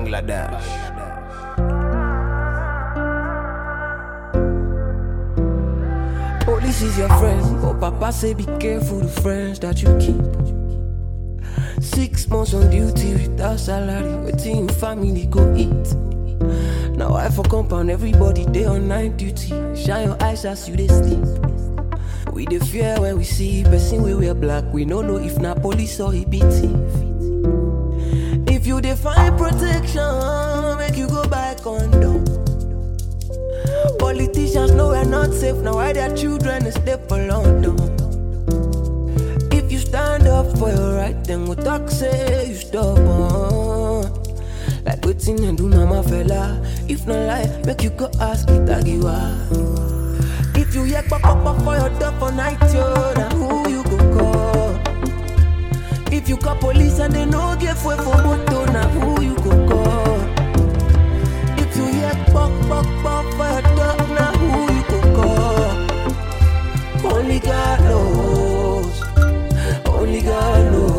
Bangladesh. Police is your friend, but Papa say be careful the friends that you keep. Six months on duty without salary, waiting family go eat. Now I for compound everybody day on night duty. Shine your eyes as you they sleep. We dey fear when we see person we wear black. We no know if na police or he be thief. If you dey find protection, make you go buy condom. Politicians know we're not safe now. Why their children dey stay for London? If you stand up for your right, then we talk say you stubborn. Like waiting and do mama fella. If not lie, make you go ask Itagiwa. If you hear pop pop pop for your door for night, yo, now who you go call? If you call police and they no give way for moto, now who you go call? If you hear pop pop pop for your door, now who you go call? Only God knows. Only God knows.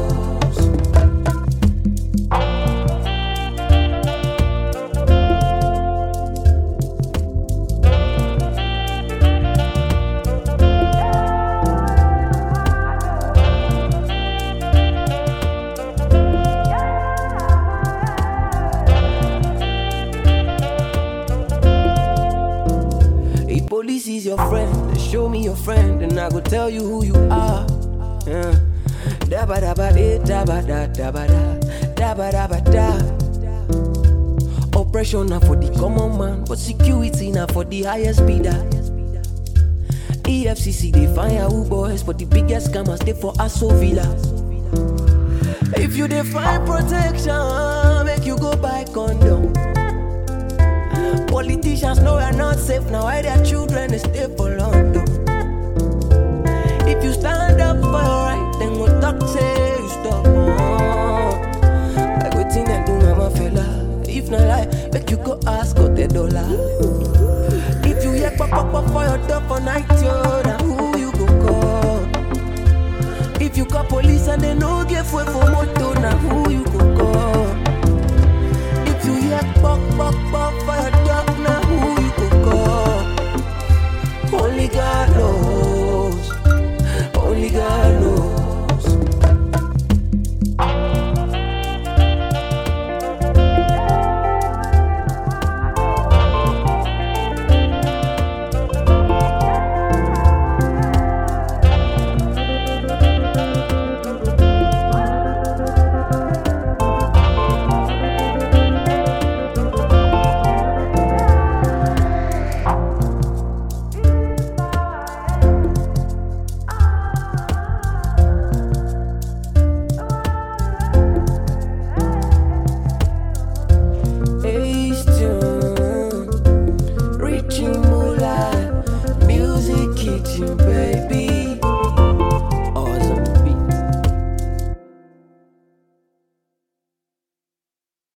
If police is your friend, then show me your friend, and I go tell you who you are. Yeah. Dabba dabba de, dabba da, dabba da, dabba dabba da. Oppression na for the common man, but security na for the highest bidder. EFCC they find Yahoo boys, but the biggest scammers they for Aso Villa. If you dey find protection, make you go buy condom. Politicians know we're not safe now. Why their children they stay for London? If you stand up for your right, then go talk say you stop. Like waiting and do mama fella. If not lie, make you go ask got the dollar. If you hear pop pop pop for your door for night, yo, now who you go call? If you call police and they no give way for motor,